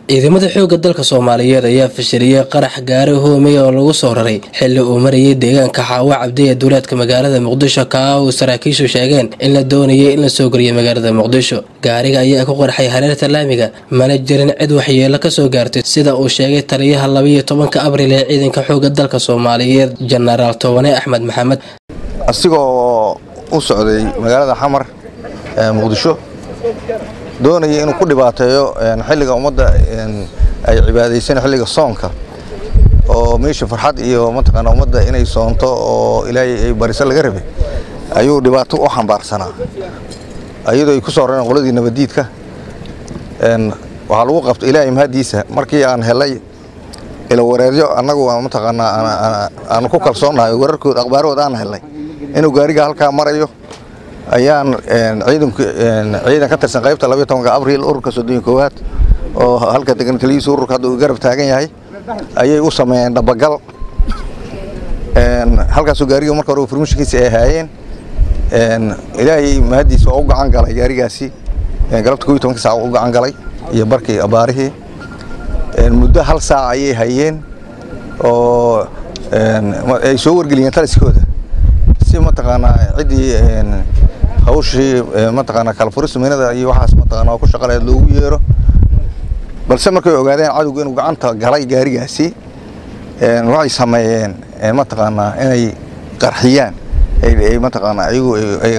ciidamada xoogga dalka soomaaliyeed ayaa fashiliyey qarax gaari hoomey oo lagu soo raray xilli uu marayay deegaanka xaawo cabdi ee duulaadka magaalada muqdisho kaa uu saraakiishu sheegeen in la doonayay in la soo geliyo magaalada muqdisho gaariga ayaa ku qarxay hareerta laamiga mana jirin cid waxyeelo kasoo gaartay sida uu sheegay taliyaha labayo tobanka abril ee ciidanka xoogga dalka soomaaliyeed jenaraal tobane axmed maxamed asigoo u socday magaalada xamar ee muqdisho doonaya inuu ku dhibaateeyo xilliga ummadda ay cibaadaysan xilliga soonka oo meesha farxad iyo mataqaana ummadda inay soonto oo ilaahay ay bariso laga rabay ayuu dhibaato u xambaarsanaa iyadoo ay ku soo rareen qoladii nabaddiidka waxaa lagu qabta ilaahay mahadiisa markii aan helay ila wareeryo annagu mataqaanaa aanu ku kalsoonnahay wararkooda akhbaarahooda aan helnay inuu gaariga halkaa marayo ayaan ciidan ka tirsan qaybta labaiy tobanka abriil ururka soddoniyo koowaad oo halka degan taliyihiisa ururka hadda uu garab taagan yahay ayay u sameeyeen dhabagal halkaasoo gaariga marka hore furmishinkiisa ay ahaayeen ilaahay mahaddiisa oo u gacan galay gaarigaasi galabta kow iyo tobanka saac u gacan galay iyo barkii abaarihii muddo hal saac ayay hayeen oo ay soo wargeliyeen taliskooda si mataqaanaa ciddii hawshii mataqaanaa kalfurisumeynada iyo waxaas mataqaanaa ku shaqaleed loogu yeero balse markay ogaadeen cadowgu inuu gacanta galay gaarigaasi waxay sameeyeen mataqaanaa inay qarxiyaan ay mataqaanaa ayagu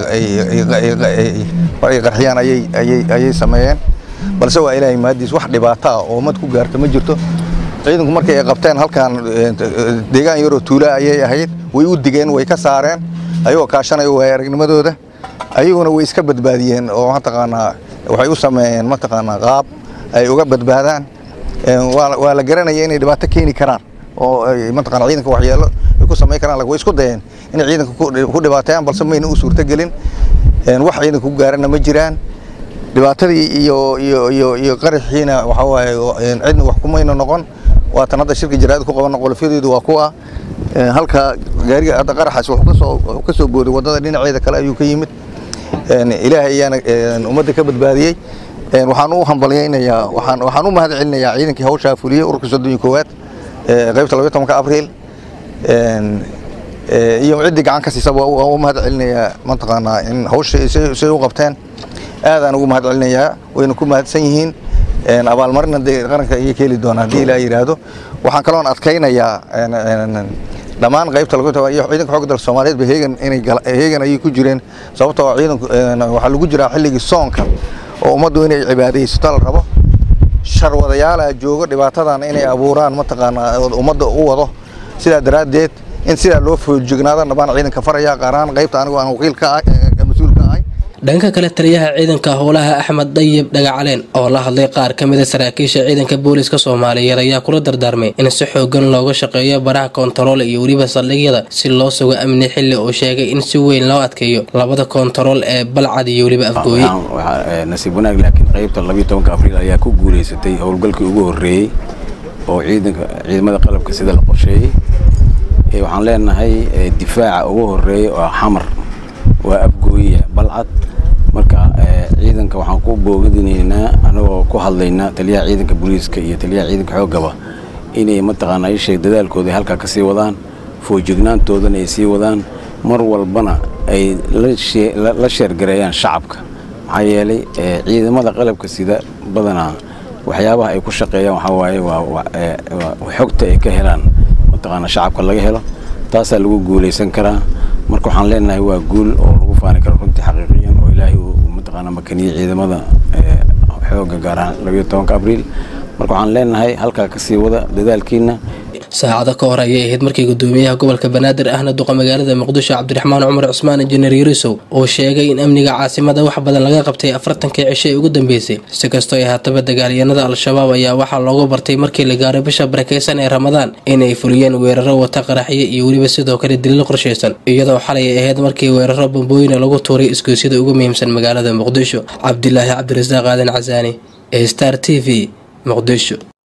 ay qarxiyaan ayay ayay ayay sameeyeen balse waa ilaahay mahadiis wax dhibaato ah oo ummad ku gaarta ma jirto ciidanku markay ay qabteen halkan deegaan yaroo tuula ayay ahayd way u digeen way ka saareen ayagoo kaashanaya waaya aragnimadooda ayaguna way iska badbaadiyeen oo mataqaanaa waxay u sameeyeen mataqaanaa qaab ay uga badbaadaan waa la garanaya inay dhibaato keeni karaan oo mataqana ciidanka waxyeelo ay ku samayn karaan way isku dayeen inay ciidanka ku dhibaateeyaan balse mayna u suurtogelin wax ciidanka ku gaarana ma jiraan dhibaatadii iyo iyo iyo iyo qaraxiina waxa waaye cidna wax kumayna noqon waatan hadda shirka jaraa'id ku qabanno qolofyadeedu waa kuwa halka gaariga hadda qaraxaas wuxuu kasoo wuxuu kasoo booday waddada dhinaceeda kale ayuu ka yimid ilaahay ayaana ummadda ka badbaadiyey waxaan u hambalyaynayaa waxaan waxaan u mahad celinayaa ciidankii hawshaa fuliyey ururka soddon iyo koowaad qaybta labaiy tobanka abriil iyo ciddii gacan ka siisaba waan u mahad celinayaa mataqaanaa in hawsha say u qabteen aadaan ugu mahad celinayaa wayna ku mahadsan yihiin abaalmarina dee qaranka ayay ka heli doonaa haddii ilaa yidhaahdo waxaan kaloon adkaynayaa dhammaan qaybta iyo ciidanka xoogga dalka soomaaliyeed ba heegan inay heegan ayay ku jireen sababtoo ciidanku waxaa lagu jiraa xilligii soonka oo ummaddu inay cibaadaysato la rabo sharwadayaala joogo dhibaatadan inay abuuraan mataqaanaa ummadda u wado sidaa daraaddeed in sidaa loo foojignaado dhammaan ciidanka faraya qaaraan qaybta anigu aan wakiilka ah mas-uulka ahay dhanka kale taliyaha ciidanka howlaha axmed dayib dhagacaleen oo la hadlay qaar ka mida saraakiisha ciidanka booliska soomaaliyeed ayaa kula dardaarmay in si xoogan looga shaqeeyo baraha koontarool iyo weliba saldhigyada si loo sugo amni xilli uu sheegay in si weyn loo adkeeyo labada koontarool ee balcad iyo weliba afgooye nasiib wanaag laakiin qaybta labiiy tobanka abriil ayaa ku guulaysatay howlgalkii ugu horreeyey oo ciidanka ciidamada qalabka sida la qorsheeyey waxaan leenahay difaaca ugu horreeya oo xamar waa afgooye balcad marka ciidanka waxaan ku boogadineynaa anagoo ku hadlaynaa taliyaha ciidanka booliiska iyo taliyaha ciidanka xooggaba inay mataqaanaa isheeg dadaalkooda halkaa ka sii wadaan foojignaantoodana ay sii wadaan mar walbana ay la sheergareeyaan shacabka maxaa yeelay ciidamada qalabka sida badanaa waxyaabaha ay ku shaqeeyaan waxaa waaye waa xogta ay ka helaan mataqaanaa shacabka laga helo taasaa lagu guulaysan karaa marka waxaan leenahay waa guul oo lagu faani karo runtii xaqiiqiyan oo ilaahay uu mataqaanaa makaniyey ciidamada xoogga gaar ahaan labayo tobanka abriil marka waxaan leenahay halkaa kasii wada dadaalkiina saacado ka hor ayay ahayd markii gudoomiyaha gobolka banaadir ahna duqa magaalada muqdisho cabdiraxmaan cumar cusmaan injineer yarisow uu sheegay in amniga caasimada wax badan laga qabtay afartankii cisho ee ugu dambeysay si kastoo ay haataba dagaalyanada al-shabaab ayaa waxaa loogu bartay markii la gaaray bisha barakeysan ee ramadaan inay fuliyeen weeraro wata qaraxyo iyo weliba sidoo kale daliil qorshaysan iyadoo xalay ay ahayd markii weeraro bambooyina lagu tuuray isgoysyada ugu muhiimsan magaalada muqdisho cabdilaahi cabdirasaaq aadan casaani ee star t v muqdisho